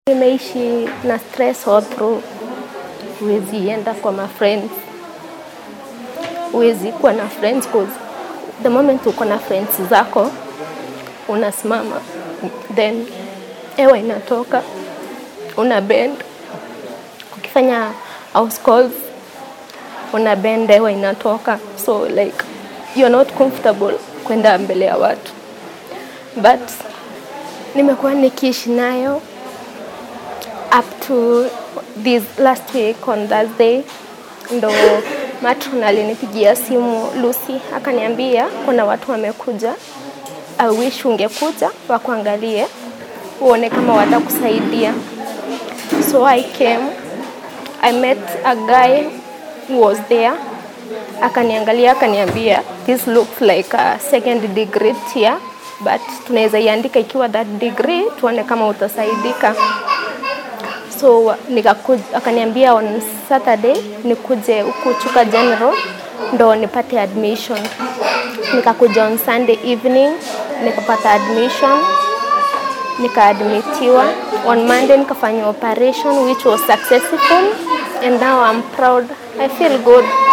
Nimeishi na stress all through. Huwezi enda kwa ma friends. Huwezi kuwa na friends cause the moment uko na friends zako unasimama then hewa inatoka una bend. Ukifanya house calls una bend hewa inatoka so like you're not comfortable kwenda mbele ya watu but nimekuwa nikiishi nayo up to this last week on Thursday ndo matron alinipigia simu Lucy akaniambia kuna watu wamekuja, I wish ungekuja wakuangalie uone kama watakusaidia. So I came, I met a guy who was there akaniangalia akaniambia this looks like a second degree tear but tunaweza iandika ikiwa that degree tuone kama utasaidika so nikakuja, akaniambia on Saturday nikuje huku Chuka General ndo nipate admission. Nikakuja on Sunday evening nikapata admission, nikaadmitiwa. On Monday nikafanya operation which was successful and now I'm proud. I feel good.